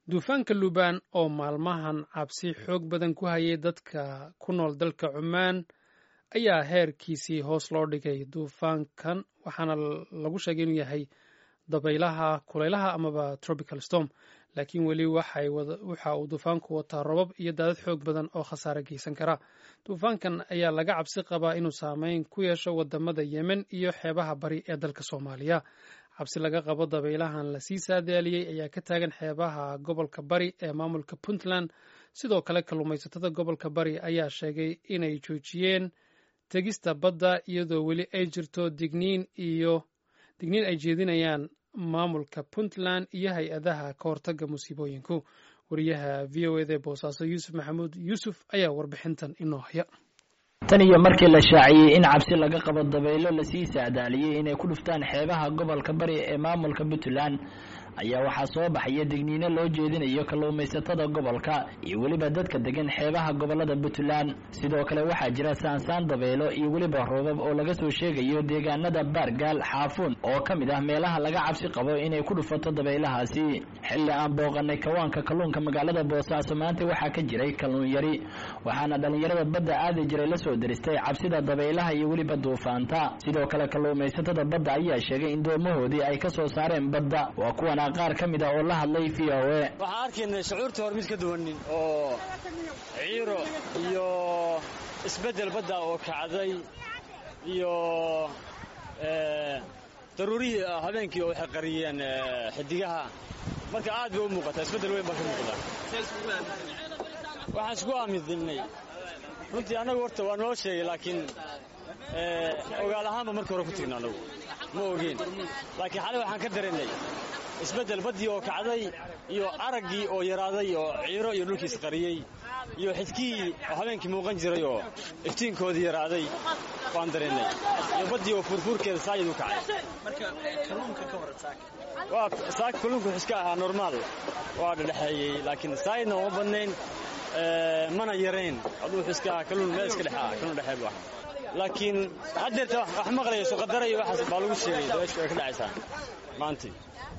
duufaanka luubaan oo maalmahan cabsi xoog badan ku hayay dadka ku nool dalka cumaan ayaa heerkiisii hoos loo dhigay duufaankan waxaana lagu sheegay inuu yahay dabaylaha kulaylaha amaba tropical storm laakiin weli waxa uu duufaanku wataa robab iyo daadad xoog badan oo khasaare geysan kara duufaankan ayaa laga cabsi qabaa inuu saameyn ku yeesho wadamada yemen iyo xeebaha bari ee dalka soomaaliya cabsi laga qabo dabaylahan lasii saadaaliyey ayaa ka taagan xeebaha gobolka bari ee maamulka puntland sidoo kale kalluumaysatada gobolka bari ayaa sheegay inay joojiyeen tegista badda iyadoo weli ay jirto digniin iyo digniin ay jeedinayaan maamulka puntland iyo hay-adaha ka hortaga musiibooyinku wariyaha v o eda boosaaso yuusuf maxamuud yuusuf ayaa warbixintan inoo haya tan iyo markii la shaaciyey in cabsi laga qabo dabaylo lasii saadaaliyey inay ku dhuftaan xeebaha gobolka bari ee maamulka puntland ayaa waxaa soo baxaya digniino loo jeedinayo kalluumaysatada gobolka iyo weliba dadka degan xeebaha gobolada puntland sidoo kale waxaa jira saansaan dabaylo iyo weliba roobab oo laga soo sheegayo deegaanada baargaal xaafuun oo ka mid ah meelaha laga cabsi qabo inay ku dhufato dabaylahaasi xilli aan booqanay kawaanka kalluunka magaalada boosaaso maanta waxaa ka jiray kalluun yari waxaana dhallinyarada badda aadi jiray lasoo deristay cabsida dabaylaha iyo weliba duufaanta sidoo kale kalluumaysatada badda ayaa sheegay in doomahoodii ay ka soo saareen badda waa kuwan qaar ka mid ah oo la hadlay v o e waxaan arkaynay shucuurta hor mid ka duwanin oo ciiro iyo isbeddel badda oo kacday iyo daruurihii habeenkii oo waxay qariyeen xidigaha marka aad bay u muuqataa isbeddel weyn baa ka muuqda waxaan isku aaminnay runtii annagu horta waa noo sheegay laakiin ogaal ahaanba markii hore ku tigna annagu ma ogeen laakiin xalay waxaan ka dareennay isbeddel baddii oo kacday iyo araggii oo yaraaday oo ciiro iyo dhulkiis qariyey iyo xidkihii oo habeenkii muuqan jiray oo iftiinkoodii yaraaday waan dareennay iyo baddii oo fuurfuurkeeda saayid u kacay waa saaka kalluunku iska ahaa normaal waa dhedhexeeyey laakiin saayidna uma badnayn mana yarayn aduu iska ahaa kalluun meel iska dhex ah kalluun dhexeed bu ahaa laakiin haddeerta wax maqlayso qadara iyo waxaas baa lagu sheegay dabeeshu ay ka dhacaysaa maantii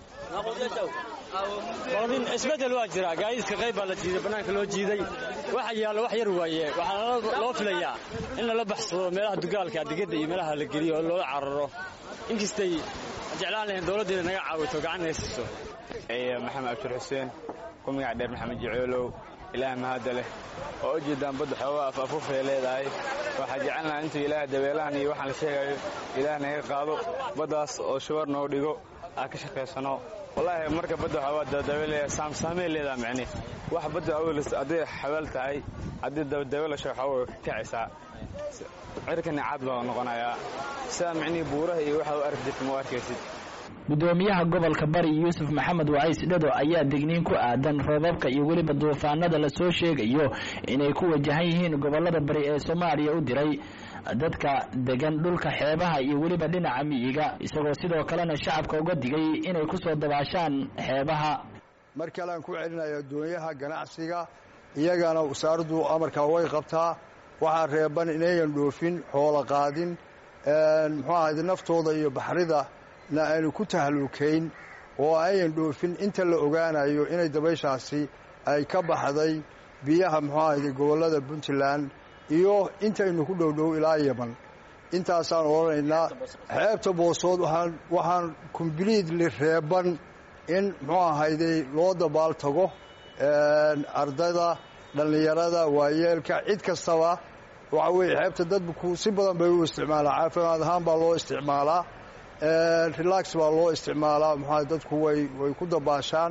isbeddel waa jira gaadiidka qayb baa la jiiday bannaanka loo jiiday waxa yaallo wax yar waaye waxaa loo filayaa in lala baxsado meelaha dugaalka adigada iyo meelaha la geliyo oo loola cararo inkastay jeclaan lahayn dowladda inay naga caawito gacan naga siiso maxamed abshir xuseen ku magac dheer maxamed jicoolow ilaah mahadda leh oo u jeedaan badda xoogaa af afufay leedahay waxaa jecelnaha intuu ilaah dabeelahan iyo waxaan la sheegayo ilaah naga qaado baddaas oo shubar noo dhigo aan ka shaqaysano wallaahi marka badda xoogaa dabadabeelaya saamsaamey leedaha macne wax badda awelis hadday xabaal tahay haddii dabeelasha waxaa way kacaysaa cirkani caad baa noqonayaa sidaa micnihii buuraha iyo waxa u arki jirta ma u arkaysid gudoomiyaha gobolka bari yuusuf maxamed wacays dhado ayaa digniin ku aadan roobabka iyo weliba duufaanada lasoo sheegayo inay ku wajahan yihiin gobolada bari ee soomaaliya u diray dadka degan dhulka xeebaha iyo weliba dhinaca miyiga isagoo sidoo kalena shacabka uga digay inay ku soo dabaashaan xeebaha mar kalean ku celinaya addoonyaha ganacsiga iyagana wasaaraddu amarkaa way qabtaa waxaa reeban inayan dhoofin xoolo qaadin muxuu ahayd naftooda iyo baxrida na aynu ku tahluukayn oo ayan dhoofin inta la ogaanayo inay dabayshaasi ay ka baxday biyaha muxuu ahayde gobollada puntland iyo intaynu ku dhowdhow ilaa yeman intaasaan odhanaynaa xeebta boosood waxaan kombliitli reeban in muxuu ahayde loo dabaal tago ardayda dhallinyarada waayeelka cid kastaba waxa weeye xeebta dadku si badan bay u isticmaalaa caafimaad ahaan baa loo isticmaalaa relax baa loo isticmaalaa muxua dadku way way ku dabaashaan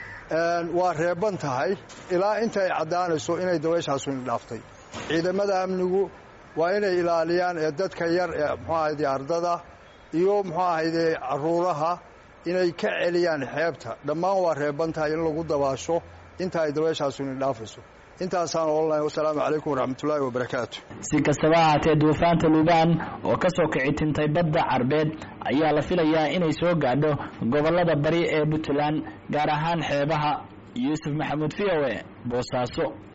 waa reeban tahay ilaa inta ay caddaanayso inay dabayshaasu indhaaftay ciidamada amnigu waa inay ilaaliyaan ee dadka yar ee muxuu ahayde ardada iyo muxuu ahayde caruuraha inay ka celiyaan xeebta dhammaan waa reeban tahay in lagu dabaasho inta ay dabayshaasu indhaafayso intaasaan odhanaya wasalaamu calaykum waraxmatullaahi wabarakaatu si kastaba ahaatee duufaanta luubaan oo ka soo kici tintay badda carbeed ayaa la filayaa inay soo gaadho gobollada bari ee puntland gaar ahaan xeebaha yuusuf maxamuud v o e boosaaso